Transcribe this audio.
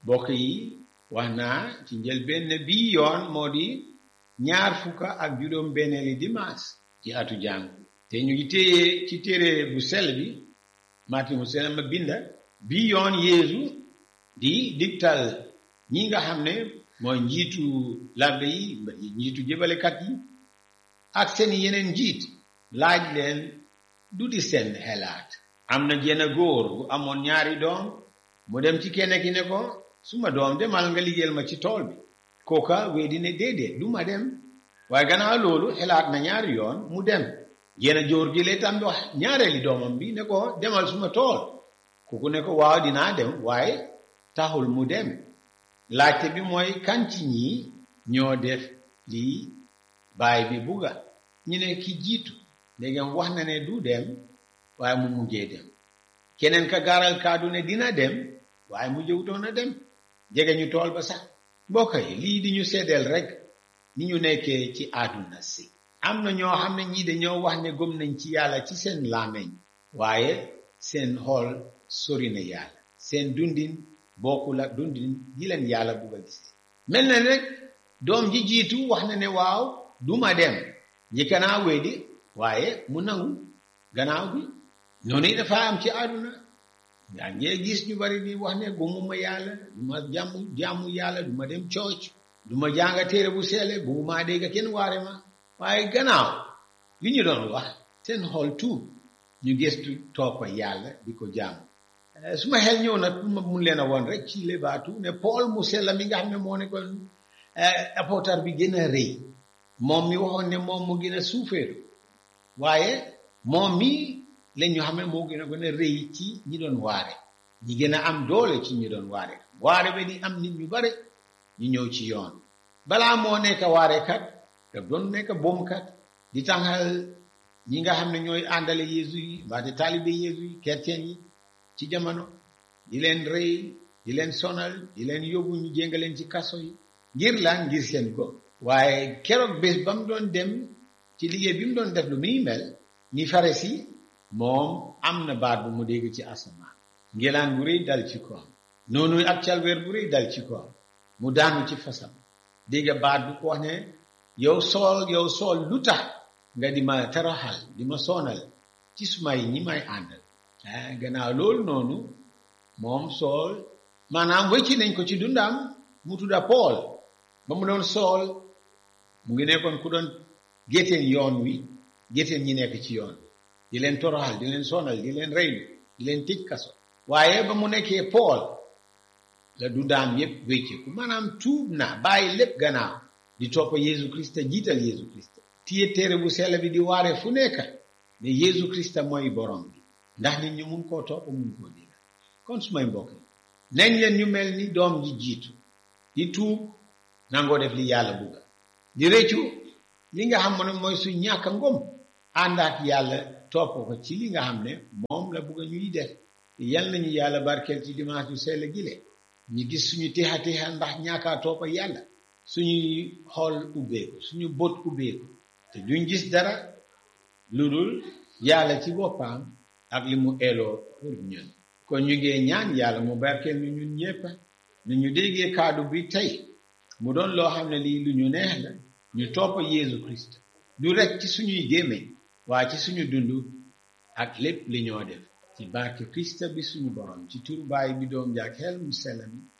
mbokk yi wax naa ci njëlbéen ne bii yoon moo di ñaar fukka ak juróom benneeli dimanche ci atu jàng te ñu ngi téye ci téere bu sell bi Martin mu sell ma binda bii yoon Yeesu di digtal ñi nga xam ne mooy njiitu labbe yi njiitu jëbalekat yi ak seen yeneen njiit laaj leen du di seen xelaat am na jenn góor bu amoon ñaari doom mu dem ci kenn ki ne ko suma doom demal nga liggéeyal ma ci tool bi kooka weddi ne déedéet du ma dem waaye gannaaw loolu xelaat na ñaari yoon mu dem jenn jóor gi lee tam wax ñaareeli doomam bi ne ko demal suma tool kooku ne ko waaw dinaa dem waaye taxul mu dem laajte bi mooy kan ci ñii ñoo def lii baay bi bugga ñu ne ki jiitu ndegam wax na ne du dem waaye mu mujjee dem keneen ka gaaral kaadu ne dina dem waaye mu jëwutoon a dem jege ñu tool ba sax mbokk yi lii di ñu seddeel rek ni ñu nekkee ci àdduna si am na ñoo xam ne ñii dañoo wax ne gëm nañ ci yàlla ci seen làmmeñ waaye seen xool sori na yàlla seen dundin bokkul ak dundin yi leen yàlla bugg a gisee mel na rek doom ji jiitu wax na ne waaw duma dem njëkk naa weddi waaye mu nangu gannaaw bi noonu dafa am ci àdduna yaa ngee gis ñu bari di wax ne gëmuma yàlla du ma jàmm jàmmu yàlla du ma dem cooc du ma jànga téere bu seele bu maa dégg kenn waare ma waaye gannaaw li ñu doon wax seen xol tuub ñu gëstu toppa yàlla di ko jàmm su ma xel ñëw nag ma mun leen a woon rek ci lebaatu ne Paul mu sella mi nga xam ne moo nekkoon apôtre bi gën a rëy moom mi waxoon ne moom mu gën a suufeeru waaye moom mi la ñu xam ne moo gën a gën a rëy ci ñi doon waare ñi gën a am doole ci ñi doon waare waare ba di am nit ñu bare ñu ñëw ci yoon balaa moo nekk waarekat daf doon nekk boomkat di tàngal ñi nga xam ne ñooy àndale Yeesu yi mbaate taalibe Yeesu yi chrétien yi ci jamono di leen rëy di leen sonal di leen yóbbu ñu jéngaleen ci kaso yi ngir lan ngir seen ko waaye keroog bés ba mu doon dem ci liggéey bi mu doon def lu muy mel ñi fare si moom am na baat bu mu dégg ci asamaan ngelaan bu rëy dal ci koom noonu ak calweer bu rëy dal ci koom mu daanu ci fasam dégg baat bu ko wax ne yow sool yow sool lu tax nga di ma taraxal di ma sonal ci sumay ñi may àndal ah gannaaw loolu noonu moom sool maanaam wëcci nañ ko ci dundaam mu tudda Paul ba mu doon sool mu ngi nekkoon ku doon gétteen yoon wi gétteen ñi nekk ci yoon di leen toroxal di leen sonal di leen reylu di leen tëj kaso waaye ba mu nekkee Paul la dundaam yépp wécce ku maanaam tuub na bàyyi lépp gannaaw di topp Yeesu Krista jiital Yeesu Krista téye téere bu sell bi di waare fu nekk ne Yeesu Krista mooy borom bi ndax nit ñu mun koo topp mun koo dégg kon su may mbokk nañ leen ñu mel ni doom ji jiitu di tuub nangoo def li yàlla bugga di rëccu li nga xam ne mooy su ñàkk ngom ànd ak yàlla topp ko ci li nga xam ne moom la bugga ñuy def yal nañu yàlla barkeel ci dimanche yu sell gile ñu gis suñu teexa teexa ndax ñàkkaa toppa yàlla suñuy xool ubbeeku suñu bët ubbeeku te duñ gis dara lu dul yàlla ci boppam ak li mu eeloo pour ñun kon ñu ngee ñaan yàlla mu barkeel ñu ñun ñëpp ni ñu déggee kaddu bi tey mu doon loo xam ne lii lu ñu neex la ñu topp Yeesu Christ du rek ci suñuy gémmiñ waaye ci suñu dund ak lépp li ñoo def ci barke Christ bi suñu borom ci turu baay bi doom jaak xel mu sell mi